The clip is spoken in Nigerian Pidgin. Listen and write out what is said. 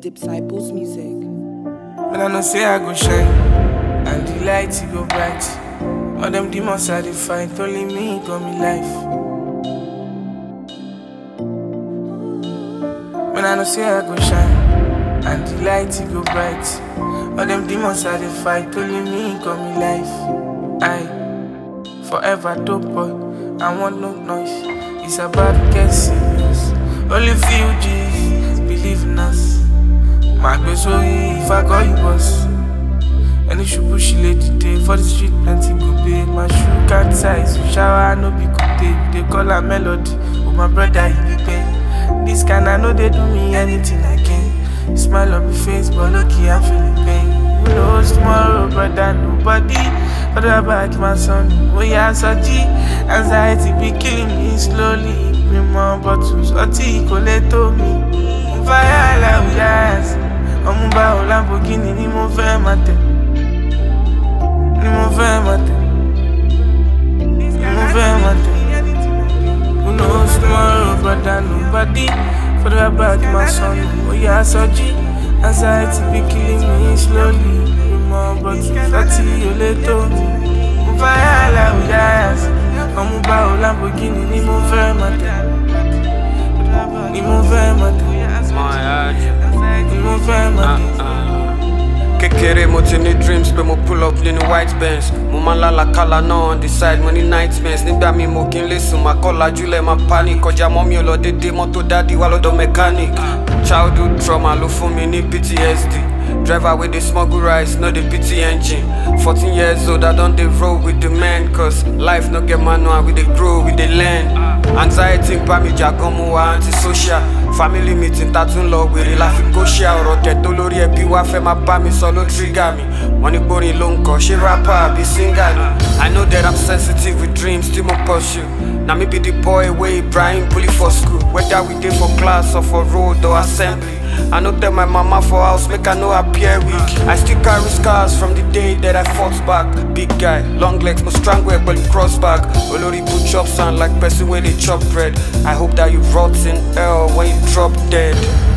Disciples Music. When I know say I go shine, and the light it go bright. All them demons I dey fight, only me got me life. When I know say I go shine, and the light it go bright. All them demons I dey fight, only me got me life. I forever dope boy, I want no noise. It's about to get serious. Only few G's believe in us. My gbé sórí if I call you boss. Any ṣubú she lay dìde for the street plenty go pay. My shoe can't size you shower no be good day. You dey call her melody, oh my brother he be pain. This kind I know they do me anything again. You smile on my face but lucky I'm feeling pain. Who knows tomorrow brother nobody. Other back my son, oh yeah Saji. Anxiety be killing me slowly. Me more bottles, ọtí kò lè tó mi. Fire like we eyes. ọmú bá o Lamborghini ni mo fẹ́ máa tẹ̀ ni mo fẹ́ máa tẹ̀ ni mo fẹ́ máa tẹ̀ who knows tomorrow brother nobody for the back my son oya sọjí anxiety be killing me slowly ìmọ̀ bọ̀tù láti olè tó mi mo fire like we eyes. ọmú bá o Lamborghini ni mo fẹ́ máa tẹ̀ ni mo fẹ́ máa tẹ̀ ni mo fẹ́ máa tẹ̀. kékeré mo ti ní dreams pé mo pull up nínú white bench mo máa ń lálàkàlà náà on the side mo ní nightmares nígbà mi mo kí n lè sùn máa kọ́ lajúlẹ̀ máa panic kọjá mọ́ mi ò lọ dédé mọ́tò dádì wá lọ́dọ̀ mechanic childhood trauma ló fún mi ní ptsd driver wey dey smuggle rice no dey pity engine fourteen years old i don dey roll with the men cause life no get manual we dey grow we dey learn anxiety ń bá mi jà gan mo wà antisocial family meeting ta tún lọ wèrè la fi kó ṣe ọ̀rọ̀ tẹ̀ tó lórí ẹbí wá fẹ́ máa bá mi sọ ló trigger mi wọ́n ní gbórin ló ń kọ́ ṣé rapper àbí singer ni i know that i'm sensitive with dreams tí mo pursue na me be the boy wey ibrahim bully for school whether we dey for class or for road or assembly i no tell my mama for house make i no appear weak i still carry scars from the day that i fought back big guy long legs mo strangle ẹ pẹ̀lú cross back olórí ibu chop sound like person wey dey chop bread i hope that you rot in hell when you drop dead.